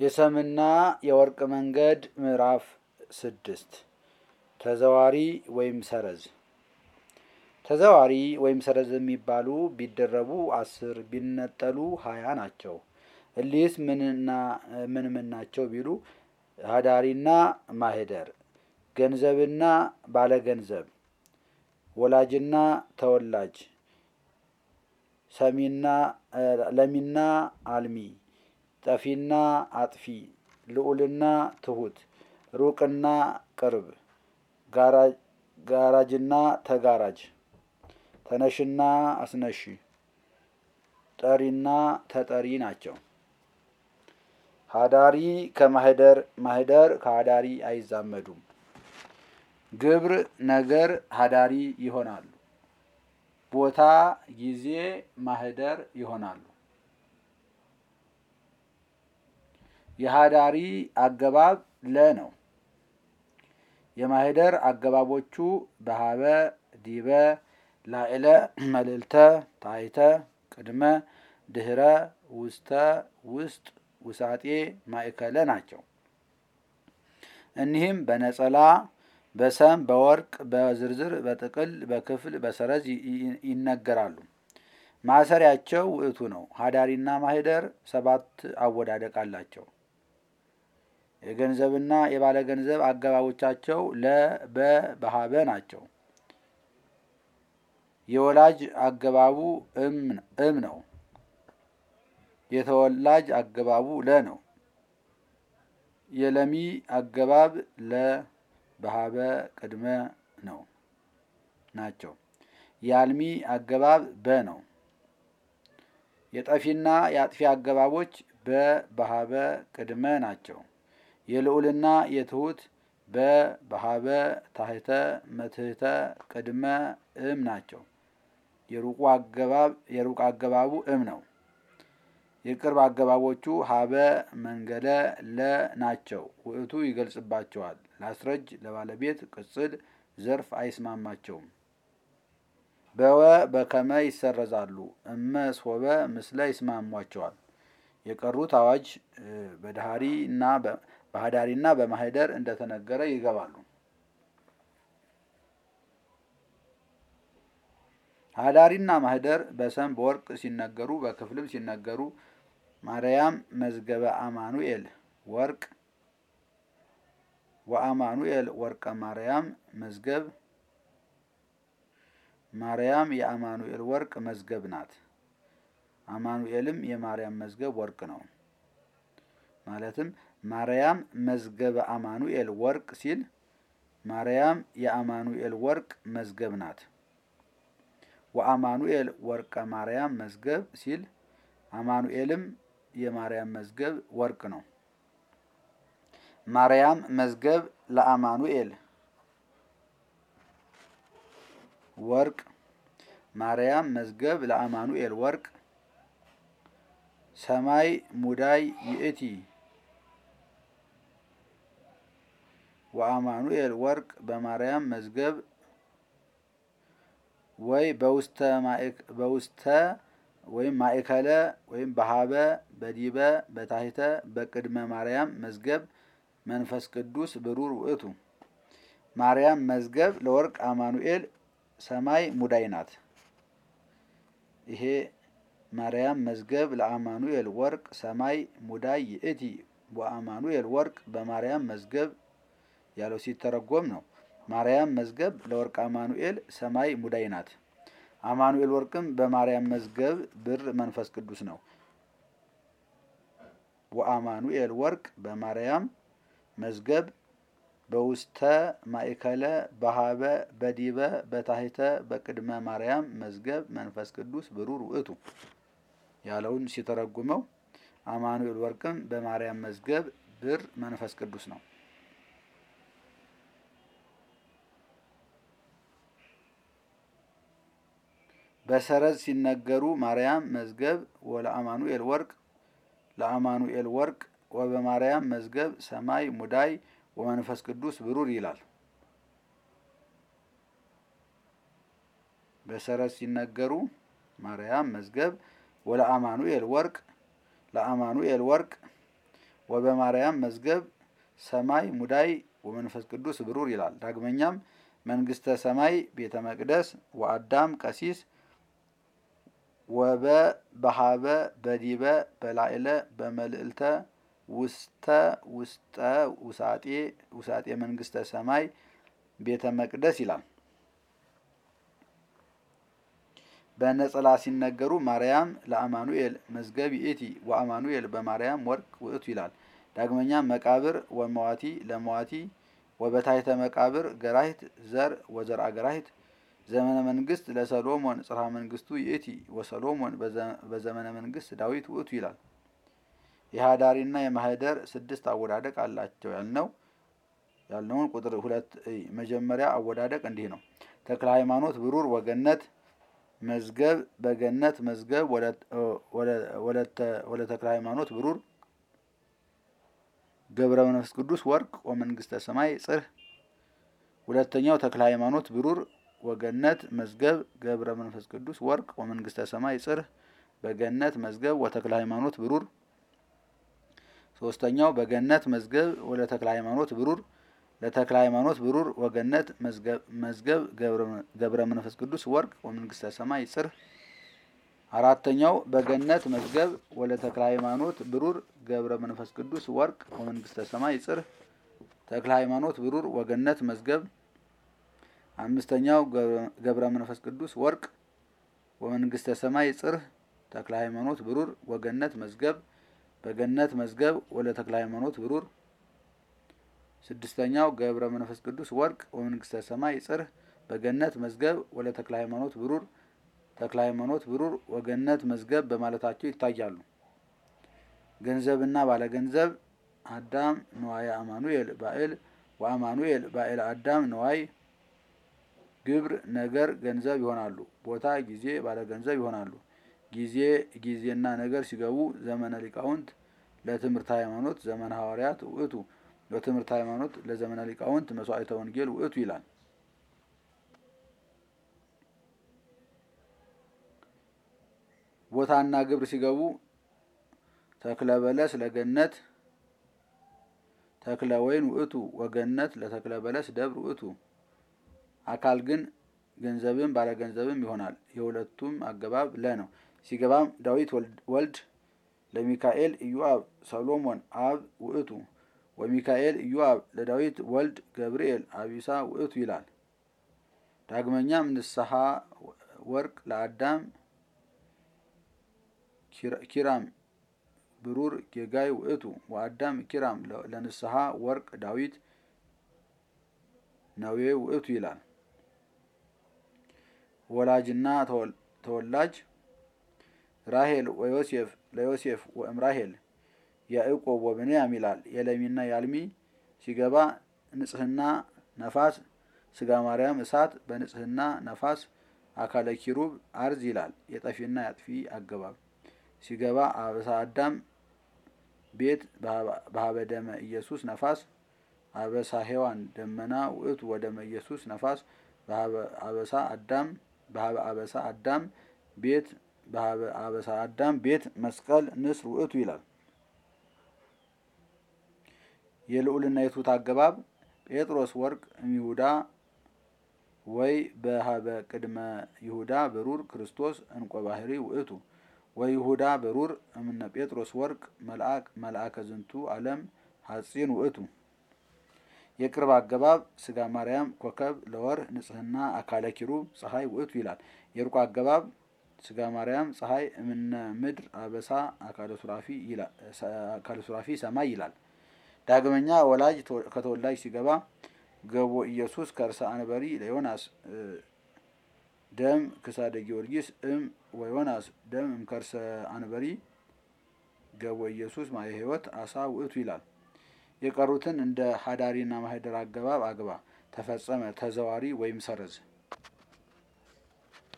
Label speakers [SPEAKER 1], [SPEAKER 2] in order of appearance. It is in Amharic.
[SPEAKER 1] የሰምና የወርቅ መንገድ ምዕራፍ ስድስት ተዘዋሪ ወይም ሰረዝ ተዘዋሪ ወይም ሰረዝ የሚባሉ ቢደረቡ አስር ቢነጠሉ ሀያ ናቸው። እሊህስ ምንና ምን ምን ናቸው ቢሉ ሀዳሪና ማህደር፣ ገንዘብና ባለገንዘብ፣ ወላጅና ተወላጅ፣ ሰሚና ለሚና አልሚ፣ ጠፊና አጥፊ፣ ልዑልና ትሁት፣ ሩቅና ቅርብ፣ ጋራጅና ተጋራጅ፣ ተነሽና አስነሺ፣ ጠሪና ተጠሪ ናቸው። ሀዳሪ ከማህደር ማህደር ከሀዳሪ አይዛመዱም። ግብር ነገር ሀዳሪ ይሆናሉ። ቦታ ጊዜ ማህደር ይሆናሉ። የሀዳሪ አገባብ ለ ነው። የማህደር አገባቦቹ በሀበ ዲበ ላዕለ መልዕልተ ታይተ ቅድመ ድህረ ውስተ ውስጥ ውሳጤ ማእከለ ናቸው። እኒህም በነጸላ በሰም በወርቅ በዝርዝር በጥቅል በክፍል በሰረዝ ይነገራሉ። ማሰሪያቸው ውእቱ ነው። ሀዳሪና ማህደር ሰባት አወዳደቅ አላቸው። የገንዘብና የባለገንዘብ አገባቦቻቸው ለ በ በሀበ ናቸው። የወላጅ አገባቡ እም ነው። የተወላጅ አገባቡ ለ ነው። የለሚ አገባብ ለ በሀበ ቅድመ ነው ናቸው። የአልሚ አገባብ በ ነው። የጠፊና የአጥፊ አገባቦች በ በሀበ ቅድመ ናቸው። የልዑልና የትሁት በ በሀበ ታህተ መትህተ ቅድመ እም ናቸው። የሩቁ አገባብ የሩቅ አገባቡ እም ነው። የቅርብ አገባቦቹ ሀበ መንገለ ለ ናቸው። ውእቱ ይገልጽባቸዋል። ላስረጅ ለባለቤት ቅጽል ዘርፍ አይስማማቸውም። በወ በከመ ይሰረዛሉ። እመ ሶበ ምስለ ይስማሟቸዋል። የቀሩት አዋጅ በዳህሪ እና በሀዳሪና በማህደር እንደተነገረ ይገባሉ። ሀዳሪና ማህደር በሰም በወርቅ ሲነገሩ በክፍልም ሲነገሩ ማርያም መዝገበ አማኑኤል ወርቅ ወአማኑኤል ወርቀ ማርያም መዝገብ ማርያም የአማኑኤል ወርቅ መዝገብ ናት። አማኑኤልም የማርያም መዝገብ ወርቅ ነው። ማለትም ማርያም መዝገበ አማኑኤል ወርቅ ሲል ማርያም የአማኑኤል ወርቅ መዝገብ ናት። ወአማኑኤል ወርቀ ማርያም መዝገብ ሲል አማኑኤልም የማርያም መዝገብ ወርቅ ነው። ማርያም መዝገብ ለአማኑኤል ወርቅ ማርያም መዝገብ ለአማኑኤል ወርቅ ሰማይ ሙዳይ ይእቲ ወአማኑኤል ወርቅ በማርያም መዝገብ ወይ በውስተ ወይም ማእከለ ወይም በሀበ በዲበ በታሕተ በቅድመ ማርያም መዝገብ መንፈስ ቅዱስ ብሩር ውእቱ ማርያም መዝገብ ለወርቅ አማኑኤል ሰማይ ሙዳይ ናት። ይሄ ማርያም መዝገብ ለአማኑኤል ወርቅ ሰማይ ሙዳይ ይእቲ ወአማኑኤል ወርቅ በማርያም መዝገብ ያለው ሲተረጎም ነው። ማርያም መዝገብ ለወርቅ አማኑኤል ሰማይ ሙዳይ ናት። አማኑኤል ወርቅም በማርያም መዝገብ ብር መንፈስ ቅዱስ ነው። ወአማኑኤል ወርቅ በማርያም መዝገብ በውስተ ማእከለ በሀበ በዲበ በታሕተ በቅድመ ማርያም መዝገብ መንፈስ ቅዱስ ብሩር ውእቱ ያለውን ሲተረጉመው አማኑኤል ወርቅም በማርያም መዝገብ ብር መንፈስ ቅዱስ ነው። በሰረዝ ሲነገሩ ማርያም መዝገብ ወለአማኑኤል ወርቅ ለአማኑኤል ወርቅ ወበማርያም መዝገብ ሰማይ ሙዳይ ወመንፈስ ቅዱስ ብሩር ይላል። በሰረዝ ሲነገሩ ማርያም መዝገብ ወለአማኑኤል ወርቅ ለአማኑኤል ወርቅ ወበማርያም መዝገብ ሰማይ ሙዳይ ወመንፈስ ቅዱስ ብሩር ይላል። ዳግመኛም መንግስተ ሰማይ ቤተ መቅደስ ወአዳም ቀሲስ ወበ በሃበ በዲበ በላዕለ በመልዕልተ ውስተ ውስጠ ውሳጤ ውሳጤ መንግስተ ሰማይ ቤተ መቅደስ ይላል። በነጸላ ሲነገሩ ማርያም ለአማኑኤል መዝገብ ይእቲ ወአማኑኤል በማርያም ወርቅ ውእቱ ይላል። ዳግመኛም መቃብር ወመዋቲ ለመዋቲ ወበታይተ መቃብር ገራሂት ዘር ወዘርአ ገራሂት ዘመነ መንግስት ለሰሎሞን ጽርሐ መንግስቱ ይእቲ ወሰሎሞን በዘመነ መንግስት ዳዊት ውእቱ ይላል። የሃዳሪና የማህደር ስድስት አወዳደቅ አላቸው ያልነው ያልነውን ቁጥር ሁለት መጀመሪያ አወዳደቅ እንዲህ ነው። ተክለ ሃይማኖት ብሩር ወገነት መዝገብ በገነት መዝገብ ወለ ተክለ ሃይማኖት ብሩር ገብረ መንፈስ ቅዱስ ወርቅ ወመንግስተ ሰማይ ጽርህ። ሁለተኛው ተክለ ሃይማኖት ብሩር ወገነት መዝገብ ገብረ መንፈስ ቅዱስ ወርቅ ወመንግስተ ሰማይ ጽርህ በገነት መዝገብ ወተክለ ሃይማኖት ብሩር። ሶስተኛው በገነት መዝገብ ወለ ተክለ ሃይማኖት ብሩር ለተክለ ሃይማኖት ብሩር ወገነት መዝገብ ገብረ መንፈስ ቅዱስ ወርቅ ወመንግስተ ሰማይ ጽርህ። አራተኛው በገነት መዝገብ ወለ ተክለ ሃይማኖት ብሩር ገብረ መንፈስ ቅዱስ ወርቅ ወመንግስተ ሰማይ ጽርህ ተክለ ሃይማኖት ብሩር ወገነት መዝገብ። አምስተኛው ገብረ መንፈስ ቅዱስ ወርቅ ወመንግስተ ሰማይ ጽርህ ተክለ ሃይማኖት ብሩር ወገነት መዝገብ በገነት መዝገብ ወለ ተክለ ሃይማኖት ብሩር። ስድስተኛው ገብረ መንፈስ ቅዱስ ወርቅ ወመንግስተ ሰማይ ጽርህ በገነት መዝገብ ወለ ተክለ ሃይማኖት ብሩር ተክለ ሃይማኖት ብሩር ወገነት መዝገብ በማለታቸው ይታያሉ። ገንዘብና ባለገንዘብ አዳም ነዋየ አማኑኤል ባዕል ወአማኑኤል ባዕል አዳም ነዋይ ግብር ነገር ገንዘብ ይሆናሉ። ቦታ ጊዜ ባለገንዘብ ይሆናሉ። ጊዜ ጊዜና ነገር ሲገቡ ዘመነ ሊቃውንት ለትምህርት ሃይማኖት ዘመነ ሐዋርያት ውእቱ ለትምህርት ሃይማኖት ለዘመነ ሊቃውንት መስዋዕተ ወንጌል ውእቱ ይላል። ቦታና ግብር ሲገቡ ተክለ በለስ ለገነት ተክለ ወይን ውእቱ ወገነት ለተክለ በለስ ደብር ውእቱ። አካል ግን ገንዘብም ባለገንዘብም ይሆናል። የሁለቱም አገባብ ለ ነው። ሲገባም ዳዊት ወልድ ለሚካኤል ኢዮአብ ሰሎሞን አብ ውእቱ ወሚካኤል ኢዮአብ ለዳዊት ወልድ ገብርኤል አቢሳ ውእቱ ይላል። ዳግመኛም ንስሐ ወርቅ ለአዳም ኪራም ብሩር ጌጋይ ውእቱ ወአዳም ኪራም ለንስሐ ወርቅ ዳዊት ነዌ ውእቱ ይላል። ወላጅና ተወላጅ ራሄል ወዮሴፍ ለዮሴፍ ወእምራሄል ያዕቆብ ወብንያም ይላል። የለሚና የአልሚ ሲገባ ንጽህና ነፋስ ስጋ ማርያም እሳት በንጽህና ነፋስ አካለ ኪሩብ አርዝ ይላል። የጠፊና ያጥፊ አገባብ ሲገባ አበሳ አዳም ቤት በሀበ ደመ ኢየሱስ ነፋስ አበሳ ሔዋን ደመና ውእቱ ወደመ ኢየሱስ ነፋስ በሀበ አበሳ አዳም በሀበ አበሳ አዳም ቤት በሀበ አበሳ አዳም ቤት መስቀል ንስር ውእቱ ይላል። የልዑልና የትሑት አገባብ ጴጥሮስ ወርቅ እምይሁዳ ወይ በሀበ ቅድመ ይሁዳ ብሩር ክርስቶስ እንቆ ባህሪ ውእቱ ወይሁዳ ብሩር እምነ ጴጥሮስ ወርቅ መልአክ መልአከ ዝንቱ ዓለም ሐጺን ውእቱ። የቅርብ አገባብ ስጋ ማርያም ኮከብ ለወር ንጽህና አካለ ኪሩብ ፀሐይ ውእቱ ይላል። የሩቅ አገባብ ስጋ ማርያም ፀሐይ እምነ ምድር አበሳ አካለ ሱራፊ ሰማይ ይላል። ዳግመኛ ወላጅ ከተወላጅ ሲገባ ገቦ ኢየሱስ ከርሰ አንበሪ ለዮናስ ደም ክሳደ ጊዮርጊስ እም ወዮናስ ደም እምከርሰ አንበሪ ገቦ ኢየሱስ ማየ ሕይወት አሳ ውእቱ ይላል። የቀሩትን እንደ ሀዳሪና ማህደር አገባብ አግባ ተፈጸመ ተዘዋሪ ወይም ሰረዝ